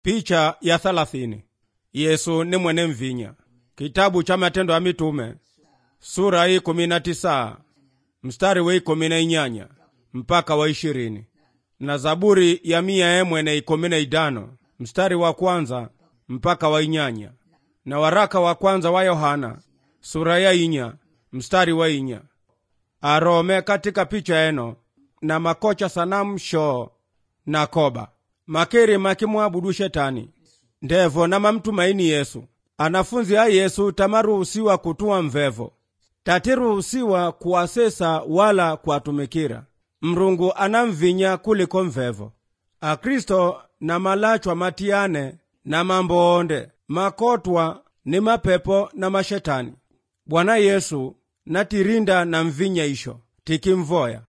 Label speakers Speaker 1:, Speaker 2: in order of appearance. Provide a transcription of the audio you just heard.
Speaker 1: Picha ya thalathini. Yesu ni mwene mvinya. Kitabu cha Matendo ya Mitume sura hii kumi na tisa mstari wa ikumi na inyanya mpaka wa ishirini na Zaburi ya mia emwe ikumi na idano mstari wa kwanza mpaka wa inyanya na waraka wa kwanza wa Yohana sura ya inya mstari wa inya arome katika picha eno na makocha sanamu shoo na koba makeri makimwabudu shetani ndevo na mamtumaini Yesu anafunzi a Yesu tamaruhusiwa kutua mvevo tatiruhusiwa kuwasesa wala kuwatumikira mrungu anamvinya kuliko mvevo akristo na malachwa matiyane na mambo onde makotwa ni mapepo na mashetani bwana yesu natirinda na mvinya isho tikimvoya